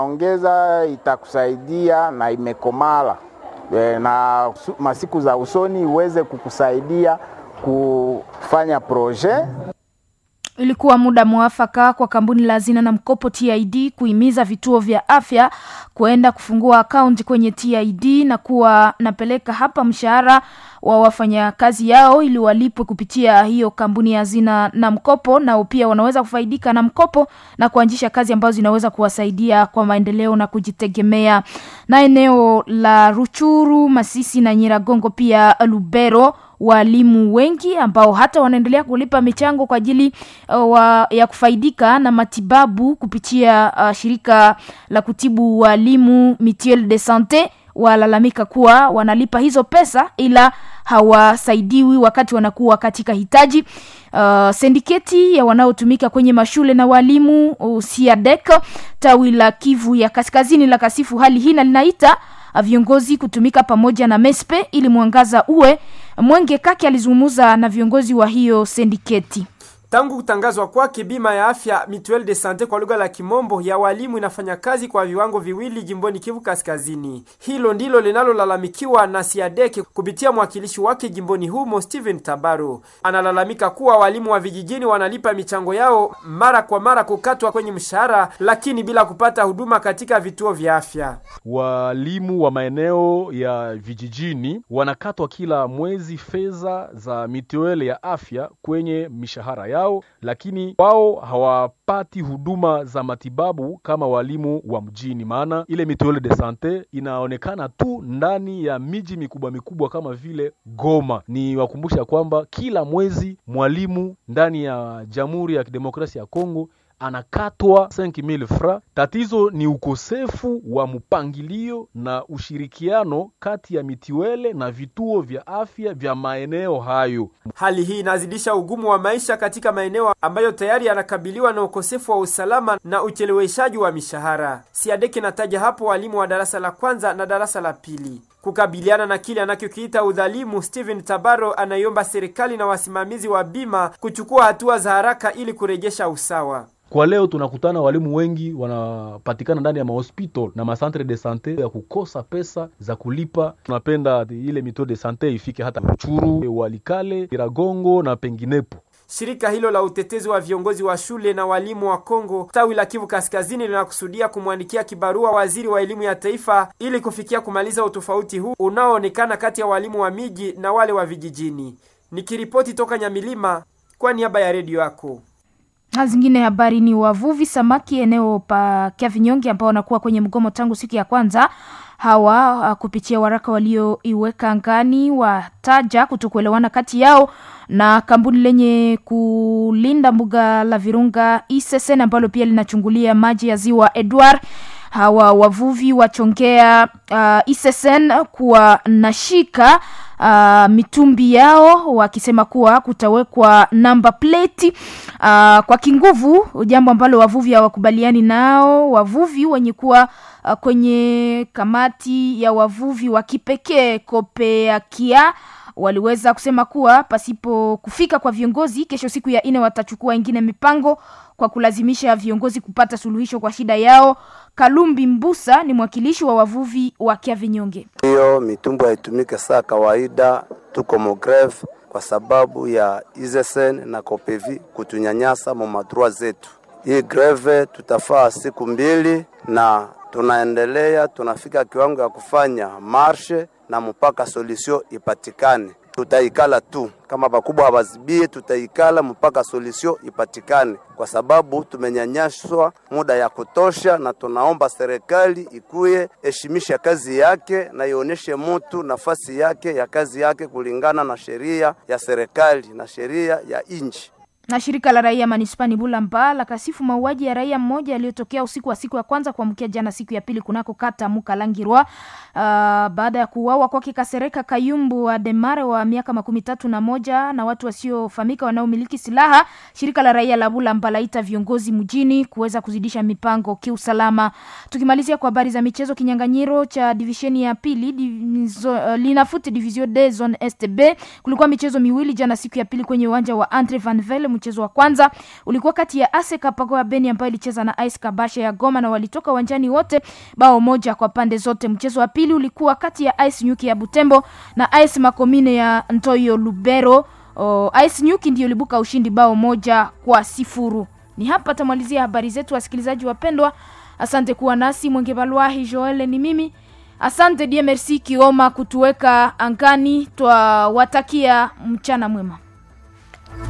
ongeza itakusaidia na imekomala e, na su- masiku za usoni iweze kukusaidia kufanya proje Ilikuwa muda mwafaka kwa kampuni la hazina na mkopo TID kuhimiza vituo vya afya kuenda kufungua akaunti kwenye TID na kuwa napeleka hapa mshahara wa wafanyakazi yao ili walipwe kupitia hiyo kampuni ya hazina na mkopo, nao pia wanaweza kufaidika na mkopo na kuanzisha kazi ambazo zinaweza kuwasaidia kwa maendeleo na kujitegemea. Na eneo la Ruchuru, Masisi na Nyiragongo pia Lubero walimu wengi ambao hata wanaendelea kulipa michango kwa ajili uh, wa, ya kufaidika na matibabu kupitia uh, shirika la kutibu walimu Mutuelle de Sante walalamika kuwa wanalipa hizo pesa ila hawasaidiwi wakati wanakuwa katika hitaji. Uh, sindiketi ya wanaotumika kwenye mashule na walimu uh, SIADEC tawi la Kivu ya kaskazini la kasifu hali hii na linaita uh, viongozi kutumika pamoja na MESPE ili mwangaza uwe. Mwenge Kaki alizungumza na viongozi wa hiyo sindiketi. Tangu kutangazwa kwake, bima ya afya Mutuelle de Sante kwa lugha la Kimombo ya walimu inafanya kazi kwa viwango viwili jimboni Kivu Kaskazini. Hilo ndilo linalolalamikiwa na Siadeke kupitia mwakilishi wake jimboni humo Steven Tabaro. Analalamika kuwa walimu wa vijijini wanalipa michango yao mara kwa mara kukatwa kwenye mshahara, lakini bila kupata huduma katika vituo vya afya. Walimu wa maeneo ya vijijini wanakatwa kila mwezi fedha za mituele ya afya kwenye mishahara yao, lakini wao hawapati huduma za matibabu kama walimu wa mjini, maana ile mituele de sante inaonekana tu ndani ya miji mikubwa mikubwa kama vile Goma. Ni wakumbusha kwamba kila mwezi mwalimu ndani ya Jamhuri ya Kidemokrasia ya Kongo anakatwa 5000 fra. Tatizo ni ukosefu wa mpangilio na ushirikiano kati ya mitiwele na vituo vya afya vya maeneo hayo. Hali hii inazidisha ugumu wa maisha katika maeneo ambayo tayari yanakabiliwa na ukosefu wa usalama na ucheleweshaji wa mishahara. Siadeke nataja hapo walimu wa darasa la kwanza na darasa la pili. Kukabiliana na kile anachokiita udhalimu, Steven Tabaro anaiomba serikali na wasimamizi wa bima kuchukua hatua za haraka ili kurejesha usawa. Kwa leo tunakutana walimu wengi wanapatikana ndani ya mahospital na macentre de sante ya kukosa pesa za kulipa. Tunapenda ile mito de sante ifike hata Ruchuru, Walikale, Iragongo na penginepo. Shirika hilo la utetezi wa viongozi wa shule na walimu wa Kongo tawi la Kivu Kaskazini linakusudia kumwandikia kibarua waziri wa elimu ya taifa ili kufikia kumaliza utofauti huu unaoonekana kati ya walimu wa miji na wale wa vijijini. Nikiripoti toka Nyamilima kwa niaba ya redio yako. Na zingine habari ni wavuvi samaki eneo pa Kyavinyonge ambao wanakuwa kwenye mgomo tangu siku ya kwanza. Hawa uh, kupitia waraka walioiweka angani wataja kutokuelewana kati yao na kampuni lenye kulinda mbuga la Virunga Isesen ambalo pia linachungulia maji ya ziwa Edward. Hawa wavuvi wachongea uh, Isesen kuwa nashika uh, mitumbi yao wakisema kuwa kutawekwa namba plate uh, kwa kinguvu, jambo ambalo wavuvi hawakubaliani nao. Wavuvi wenye kuwa uh, kwenye kamati ya wavuvi wa kipekee Kopeakia waliweza kusema kuwa pasipo kufika kwa viongozi, kesho siku ya nne watachukua ingine mipango kwa kulazimisha viongozi kupata suluhisho kwa shida yao. Kalumbi Mbusa ni mwakilishi wa wavuvi wa Kyavinyonge. Hiyo mitumbo haitumike saa kawaida, tuko mogreve kwa sababu ya Izesen na Kopevi kutunyanyasa mu madrua zetu. Hii greve tutafaa siku mbili na tunaendelea, tunafika kiwango ya kufanya marshe na mpaka solution ipatikane. Tutaikala tu kama bakubwa hawazibie, tutaikala mpaka solution ipatikane, kwa sababu tumenyanyaswa muda ya kutosha, na tunaomba serikali ikuye heshimisha kazi yake na ionyeshe mtu nafasi yake ya kazi yake kulingana na sheria ya serikali na sheria ya nchi na shirika la raia manispani Bulamba la kasifu mauaji ya raia mmoja yaliyotokea usiku wa siku ya kwanza kuamkia jana siku ya pili kunako kata Mukalangirwa. Uh, baada ya kuuawa kwake Kasereka Kayumbu wa Demare wa miaka makumi tatu na moja na watu wasiofahamika wanaomiliki silaha. Shirika la raia la Bulamba laita viongozi mjini kuweza kuzidisha mipango kiusalama. Tukimalizia kwa habari za michezo, kinyanganyiro cha divisheni ya pili divizo, uh, linafuti division D zone STB, kulikuwa michezo miwili jana siku ya pili kwenye uwanja wa Andre Van Velde Mchezo wa kwanza ulikuwa kati ya AS Kapago ya Beni ambayo ilicheza na AS Kabasha ya Goma na walitoka uwanjani wote bao moja kwa pande zote. Mchezo wa pili ulikuwa kati ya AS Nyuki ya Butembo na AS Makomine ya Ntoyo Lubero. O, AS Nyuki ndio ilibuka ushindi bao moja kwa sifuru. Ni hapa tamalizia habari zetu, wasikilizaji wapendwa. Asante kuwa nasi. Mwenge Balwahi Joel ni mimi. Asante die merci Kioma kutuweka angani. Twawatakia mchana mwema.